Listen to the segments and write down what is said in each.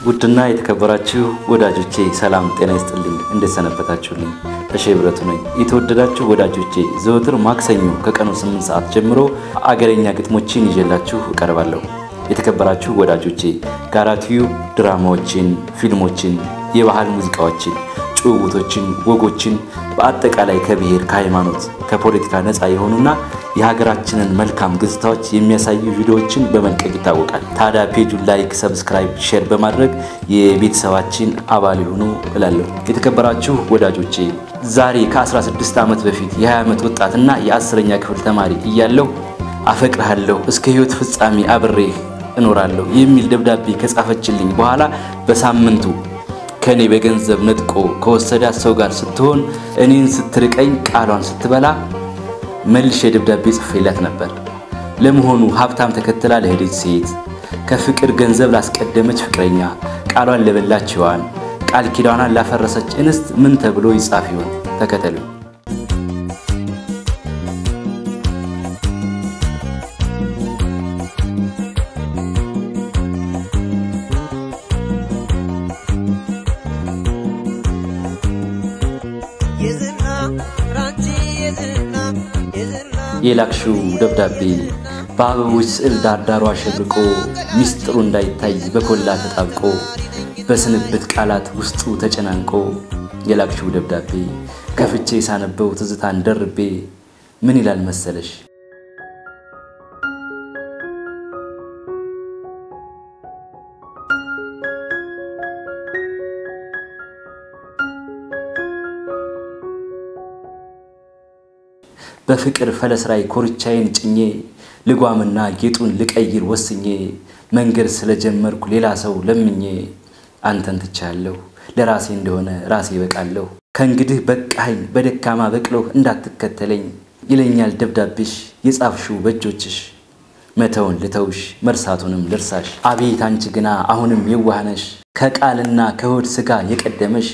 ውድና የተከበራችሁ ወዳጆቼ ሰላም ጤና ይስጥልኝ። እንዴት ሰነበታችሁልኝ? ተሼ ብረቱ ነኝ። የተወደዳችሁ ወዳጆቼ ዘወትር ማክሰኞ ከቀኑ 8 ሰዓት ጀምሮ አገረኛ ግጥሞችን ይዤላችሁ እቀርባለሁ። የተከበራችሁ ወዳጆቼ ጋራ ቲዩብ ድራማዎችን፣ ፊልሞችን፣ የባህል ሙዚቃዎችን፣ ጭውውቶችን፣ ወጎችን በአጠቃላይ ከብሔር፣ ከሃይማኖት፣ ከፖለቲካ ነፃ የሆኑና የሀገራችንን መልካም ገጽታዎች የሚያሳዩ ቪዲዮዎችን በመልቀቅ ይታወቃል። ታዲያ ፔጁን ላይክ፣ ሰብስክራይብ፣ ሼር በማድረግ የቤተሰባችን አባል የሆኑ እላለሁ። የተከበራችሁ ወዳጆቼ ዛሬ ከ16 ዓመት በፊት የ20 ዓመት ወጣትና የአስረኛ ክፍል ተማሪ እያለሁ አፈቅርሃለሁ እስከ ሕይወት ፍጻሜ አብሬህ እኖራለሁ የሚል ደብዳቤ ከጻፈችልኝ በኋላ በሳምንቱ ከኔ በገንዘብ ነጥቆ ከወሰዳት ሰው ጋር ስትሆን እኔን ስትርቀኝ ቃሏን ስትበላ መልሼ ደብዳቤ ጽፌላት ነበር። ለመሆኑ ሀብታም ተከትላ ለሄደች ሴት፣ ከፍቅር ገንዘብ ላስቀደመች ፍቅረኛ፣ ቃሏን ለበላች ሔዋን፣ ቃል ኪዳኗን ላፈረሰች እንስት ምን ተብሎ ይጻፍ ይሆን? ተከተሉ። የላክሽው ደብዳቤ በአበቦች ስዕል ዳርዳሯ አሸብርቆ ሚስጥሩ እንዳይታይ በኮላ ተጣብቆ በስንብት ቃላት ውስጡ ተጨናንቆ የላክሽው ደብዳቤ ከፍቼ ሳነበው ትዝታን ደርቤ ምን ይላል መሰለሽ? በፍቅር ፈለስ ላይ ኮርቻዬን ጭኜ ልጓምና ጌጡን ልቀይር ወስኜ መንገድ ስለጀመርኩ ሌላ ሰው ለምኜ አንተን ትቻለሁ ለራሴ እንደሆነ ራሴ በቃለሁ ከእንግዲህ በቃኝ በደካማ በቅሎህ እንዳትከተለኝ ይለኛል ደብዳቤሽ የጻፍሽው በእጆችሽ መተውን ልተውሽ መርሳቱንም ልርሳሽ አቤት አንቺ ግና አሁንም የዋህነሽ ከቃልና ከሆድ ሥጋ የቀደመሽ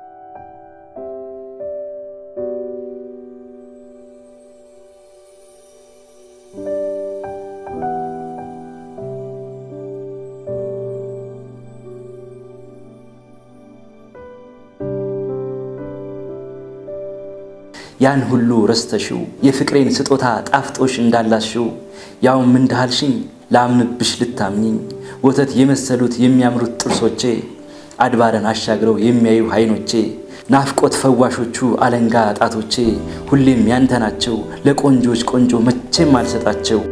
ያን ሁሉ ረስተሽው የፍቅሬን ስጦታ ጣፍጦሽ እንዳላሽው ያውም እንዳልሽኝ ላምንብሽ ልታምኝኝ ወተት የመሰሉት የሚያምሩት ጥርሶቼ አድባረን አሻግረው የሚያዩ አይኖቼ ናፍቆት ፈዋሾቹ አለንጋ ጣቶቼ ሁሌም ያንተ ናቸው ለቆንጆች ቆንጆ መቼም አልሰጣቸው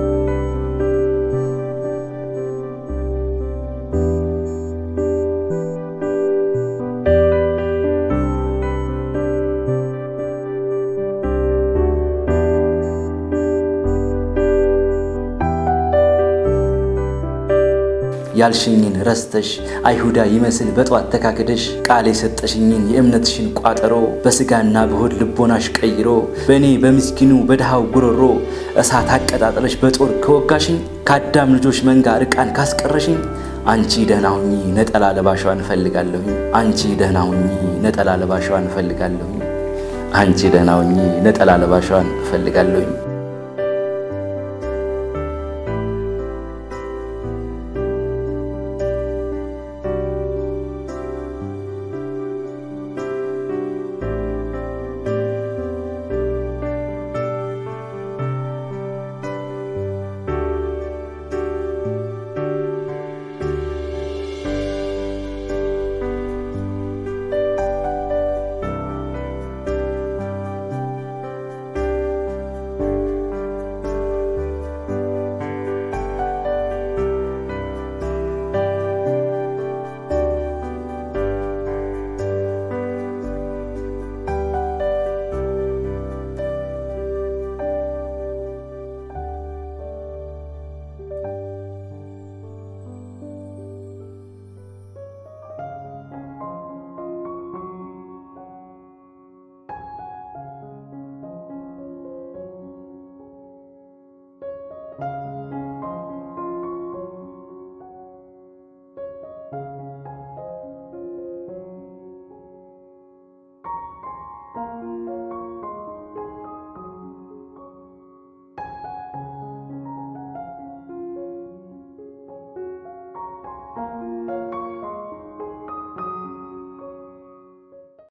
ያልሽኝን ረስተሽ አይሁዳ ይመስል በጧት ተካክደሽ ቃል የሰጠሽኝን የእምነትሽን ቋጠሮ በስጋና በሆድ ልቦናሽ ቀይሮ በእኔ በምስኪኑ በድሃው ጉሮሮ እሳት አቀጣጥለሽ በጦር ከወጋሽኝ ከአዳም ልጆች መንጋ ርቃን ካስቀረሽኝ አንቺ ደህና ሁኚ ነጠላ ለባሿን እፈልጋለሁኝ። አንቺ ደህና ሁኚ ነጠላ ለባሿን እፈልጋለሁኝ። አንቺ ደህና ሁኚ ነጠላ ለባሿን እፈልጋለሁኝ።